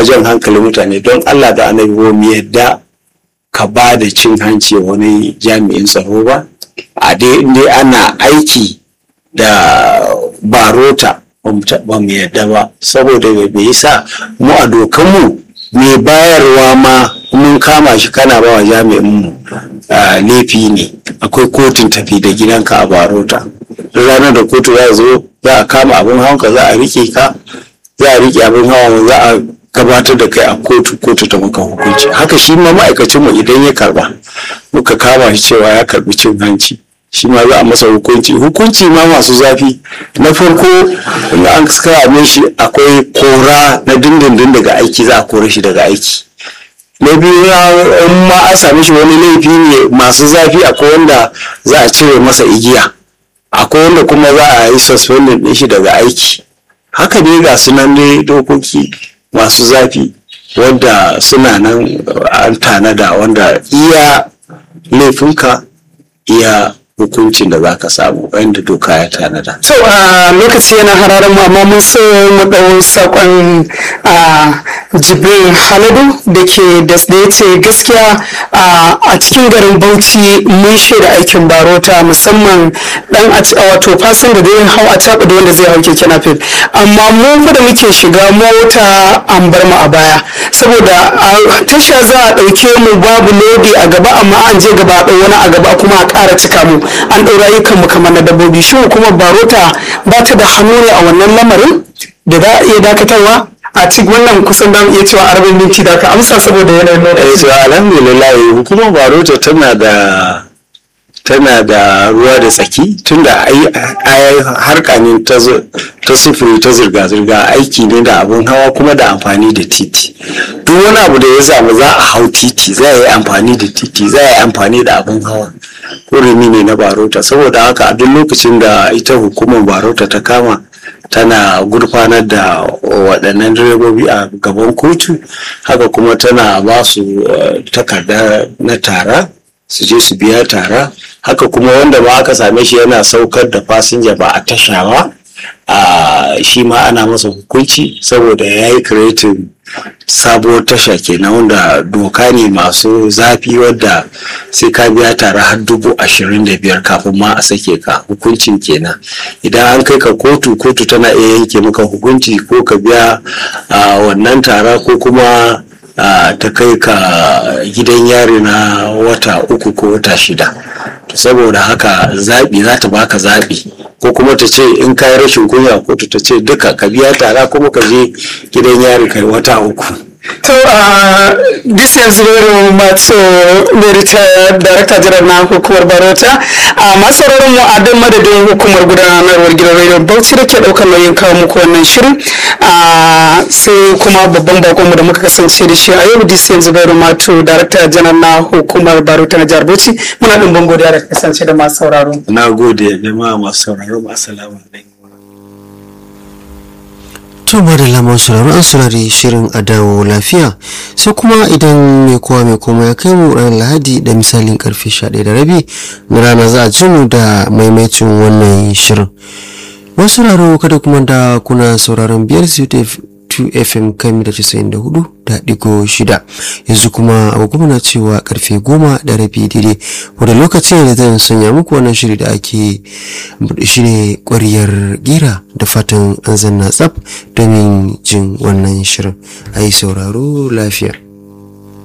jan hankalin mutane don allah da annabi ba mu yadda ka ba da cin hanci wani jami'in tsaro ba a dai inda ana aiki da barota ba mu yadda ba saboda bai sa mu a dokanmu mai bayarwa ma mun kama shi kana ba wa jami'in mu laifi ne akwai kotun tafi da gidanka a barota ranar da kotu za zo za a kama abin hawanka za a rike ka za a rike abin hawan za a gabatar da kai a kotu kotu ta maka hukunci haka shi ma ma'aikacin mu idan ya karba muka kama shi cewa ya karbi cin hanci shi ma za a masa hukunci hukunci ma masu zafi na farko in an kame shi akwai kora na dindindin daga aiki za a kore shi daga aiki na biyu in ma an same shi wani laifi ne masu zafi akwai wanda za a cire masa igiya akwai wanda kuma za a yi suspending din shi daga aiki haka ne ga sunan dai dokoki masu zafi wanda suna nan an tanada wanda iya laifinka iya hukuncin da za ka samu wanda doka ya tanada. So a lokaci yana hararen mu amma mun so mu ɗau saƙon a Jibril Haladu da ke da ya ce gaskiya a cikin garin Bauchi mun shaida aikin barota musamman dan a wato fasin da zai hau a caɓa da wanda zai hau keke napep amma mu fa da muke shiga mota an bar mu a baya saboda a tasha za a ɗauke mu babu lodi a gaba amma an je gaba a ɗau wani a gaba kuma a ƙara cika mu an ɗau rayukan mu kamar na dabbobi shi kuma barota ba ta da hannu ne a wannan lamarin da za a iya dakatarwa a cikin wannan kusan da iya cewa arba'in minti da ka amsa saboda yanayin lokaci. to alhamdulillah hukumar barota tana da tana da ruwa da tsaki tunda ai harka ne ta sufuri ta zirga-zirga aiki ne da abun hawa kuma da amfani da titi duk wani abu da ya samu za a hau titi za a yi amfani da titi za a yi amfani da abun hawa kurumi ne na barota saboda haka a duk lokacin da ita hukumar barota ta kama tana gurfanar da waɗannan direbobi a gaban kotu haka kuma tana ba su takarda na tara su je su biya tara haka kuma wanda ba aka same shi yana saukar da fasinja ba a tasha ba a shi ma ana masa hukunci saboda ya yi kiretin sabuwar tasha kenan wanda doka ne masu zafi wadda sai ka biya tare har dubu ashirin da biyar kafin ma a sake ka hukuncin kenan idan an kai ka kotu kotu tana iya yanke maka hukunci ko ka biya wannan tara ko kuma ta kai ka gidan yari na wata uku ko wata shida saboda haka zaɓi za ta baka zaɓi ko kuma ta ce in ka yi rashin kunya kotu ta ce duka ka biya tara kuma ka je gidan yari kai wata uku To a this is very much mai ritaya Director General na hukumar Barota. A masu mu a dan madadin hukumar gudanarwar gidan Radio Bauchi da ke daukar nauyin kawo muku wannan shirin. sai kuma babban bakonmu da muka kasance da shi a yau this is very much Director General na hukumar Barota na jihar Bauchi. Muna ɗin godiya da kasance da masu sauraro. na gode jama'a masu sauraro assalamu alaikum To da lamar sauraro an saurari shirin a dawo lafiya sai kuma idan mai kowa mai koma ya kai mu ranar lahadi da misalin karfe 11 da rabi na rana za a ji mu da maimaitin wannan shirin. Wasu sauraro kada kuma da kuna sauraron biyar su 2 FM kan da 94 da digo shida yanzu kuma agogo na cewa karfe goma da rabi daidai wadda lokacin da zan sanya muku wannan shiri da ake shine ƙwariyar gira da fatan an zanna tsaf domin jin wannan shirin a yi sauraro lafiya